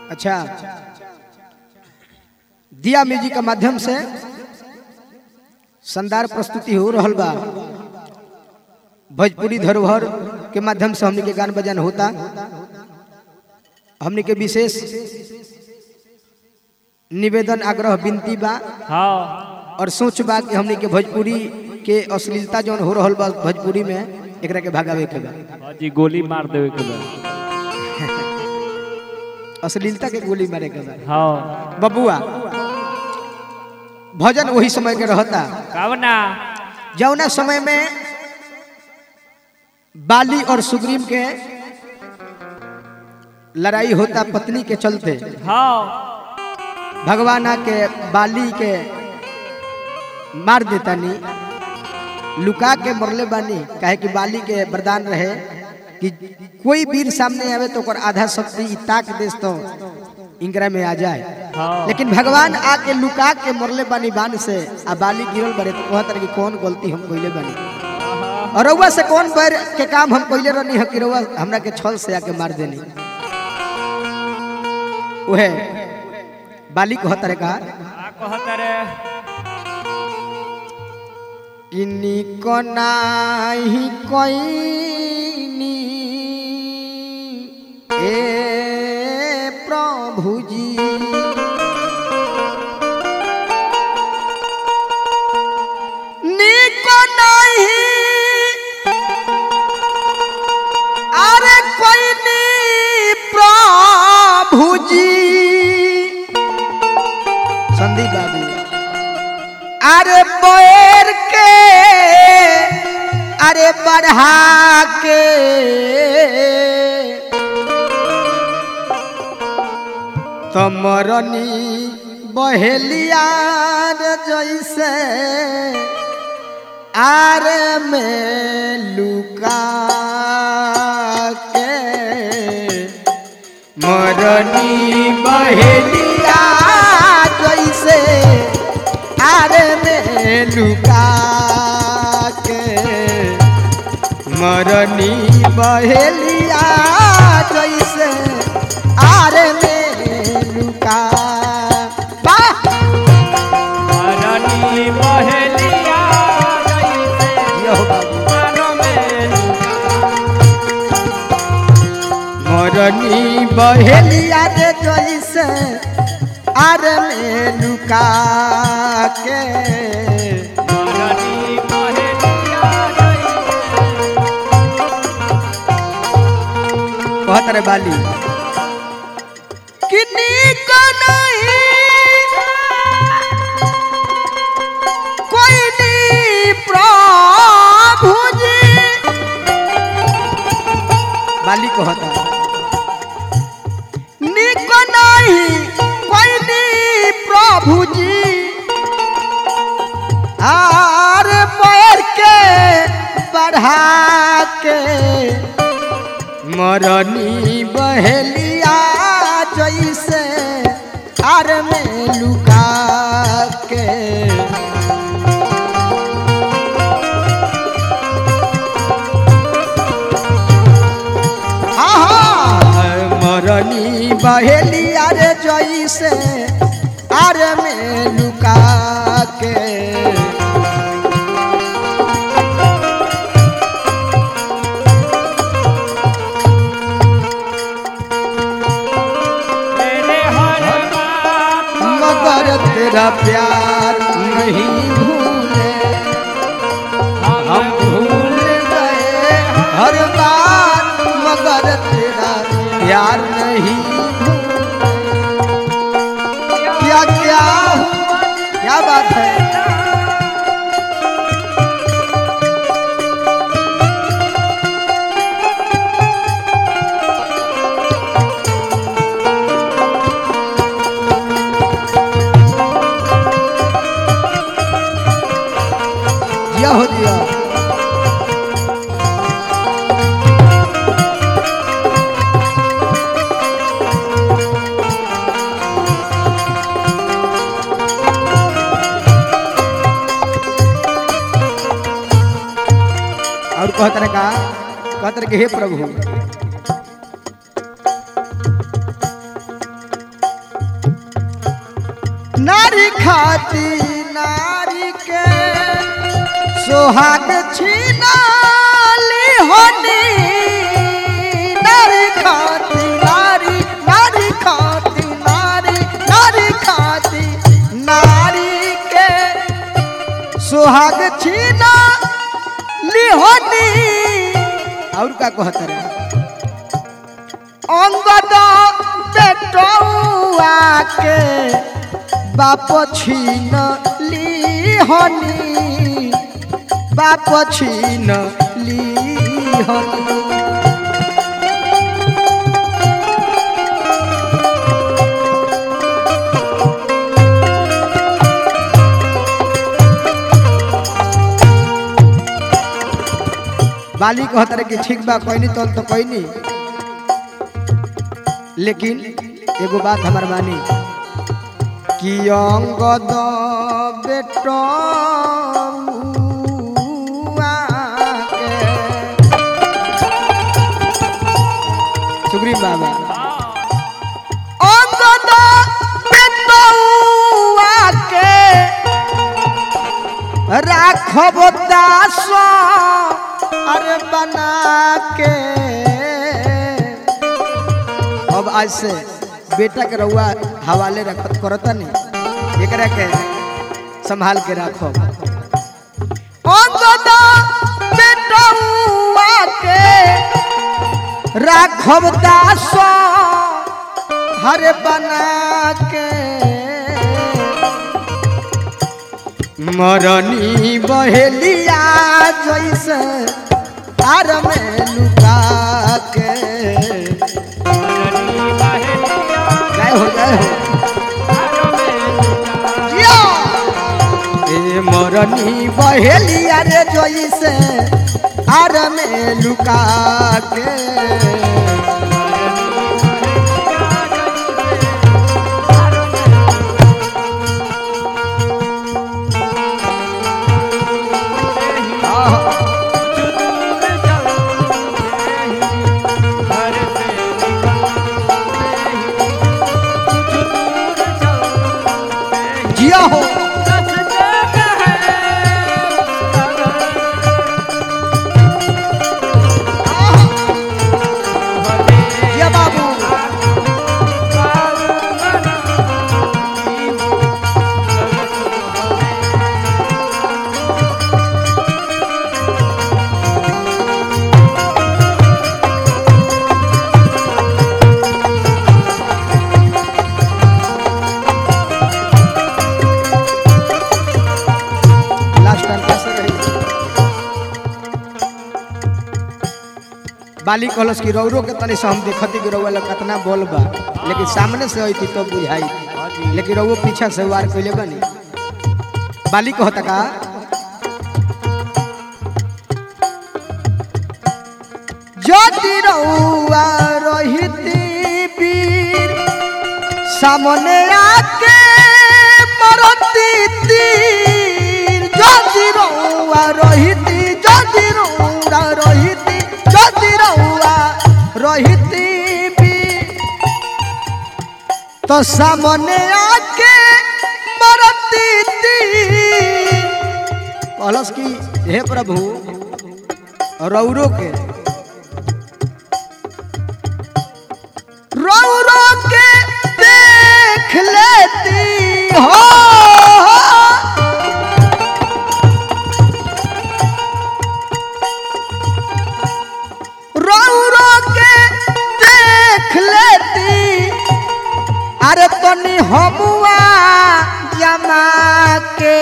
अच्छा दिया म्यूजिक के माध्यम से शानदार प्रस्तुति हो रहल बा भोजपुरी धरोहर के माध्यम से हमने के गान बजान होता हमने के विशेष निवेदन आग्रह विनती बा हाँ और सोच बा कि हमने के भोजपुरी के अश्लीलता जौन हो रहल बा भोजपुरी में एकरा के भगावे के बा हाँ जी गोली मार देवे के बा अश्लीलता के गोली मारे के बा हाँ बबुआ भजन वही समय के रहता कावना जौना समय में बाली और सुग्रीव के लड़ाई होता पत्नी के चलते हाँ भगवान के बाली के मार देता नी लुका के मरले बानी काहे कि बाली के वरदान रहे कि कोई वीर सामने आवे तो ओकर आधा शक्ति ई ताक देस तो इंगरा में आ जाए हाँ लेकिन भगवान आके लुका के मरले बानी बान से आ बाली गिरल बड़े तो कहत रहे कि कौन गलती हम कइले बानी और रउआ से कौन बैर के काम हम कइले रहनी है कि रउआ हमरा के छल से आके मार देनी ओहे बाली कहत रहे का का कहता रे किन्नी को नाही कोइनी ए प्रभु जी निको नाही अरे कोइनी प्रभु जी संदीप बाबू अरे बैर के अरे बढ़ा के तमरनी बहेलिया रे जैसे आर में लुका के मरनी बहेलिया जैसे आरे में लुका के मरनी बहेलिया जैसे आरे में लुका वाह! रानी बहेलिया जैसे यो बाबू। मानो में मरनी बहेलिया रे जैसे आरे में लुका के रानी बहेलिया जैसे कहत रे बाली किन्नी को नहीं कोई नहीं प्रभु जी बाली कहता निको नहीं कोई नहीं प्रभु जी आर पैर के बढ़ा के मरनी बहेलिया जैसे आर में लुका के आहा, मरनी बहेलिया रे जैसे आर में लुका के मेरे हर बात मगर तेरा प्यार नहीं भूले हम भूल गए हर बात मगर तेरा प्यार नहीं भूले। क्या क्या हुआ? क्या बात है जिया हो जिया और कहत रहे का कहत रहे कि हे प्रभु नारी खाती नारी के सोहाग छीनाली होनी नारी खाती नारी नारी खाती नारी नारी खाती नारी के सुहाग छीना लिहोनी और का कहत रे अंगद बेटौआ के बाप छीन लिहोनी बाप छीन लिहोनी बाली कहत रहे कि ठीक बा कोई नहीं तो तो कोई नहीं लेकिन एगो बात हमार मानी कि अंगद बेटौआ के सुग्रीव बाबा अंगद बेटौआ के राखब दास अरे बना के अब आज से बेटा के रउआ हवाले रखत करता नहीं एकरा के संभाल के रखो अंगद बेटौआ के राखब दास हरे बना के मरनी बहेलिया जैसे आर में लुका के जय हो जय हो जिया। ए मरनी बहेलिया रे जैसे आर में लुका के आहा। जिया हो जिया बाबू लास्ट टाइम कैसे रही बाली कहलस कि रौरो के तनी से हम देखती कि रौआ लोग कितना बोल बा लेकिन सामने से आई तो बुझाई लेकिन रौओ पीछा से वार कैले बनी बाली कहता का যদি রৌয়া রহিতি বীর সামনে আকে মরতি তীর যদি রৌয়া রহিতি যদি রৌয়া রহিতি যদি রৌয়া রহিতি বীর তো সামনে আকে মরতি তীর कहलस कि हे प्रभु रौरो के रौरो के देख लेती हो रौरो के देख लेती अरे तनी हमुआ जमा के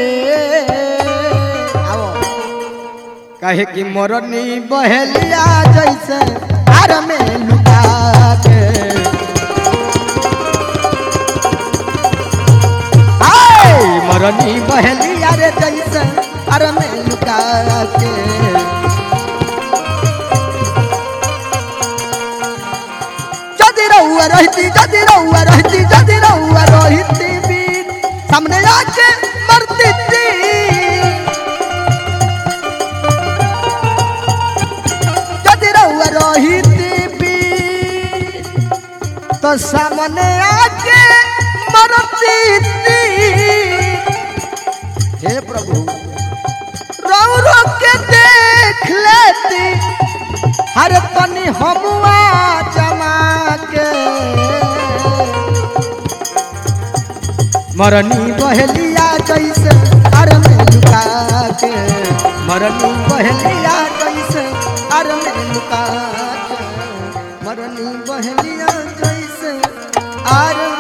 आओ कहे कि मोरनी बहेलिया जैसे आर में लुका के हाय मोरनी बहेलिया रे जैसे आर में लुका के যদি রহুয়া রহিতি যদি রহুয়া রহিতি যদি রহুয়া রহিতি বীর সামনে আকে মরতি যদি রহুয়া রহিতি বীর তো সামনে আকে मरती तीर हे प्रभु रो रो के देख लेती हर तनी हमुआ जमा के मरनी बहलिया जैसे अर में लुका के मरनी बहलिया जैसे अर में लुका के मरनी बहलिया जैसे आर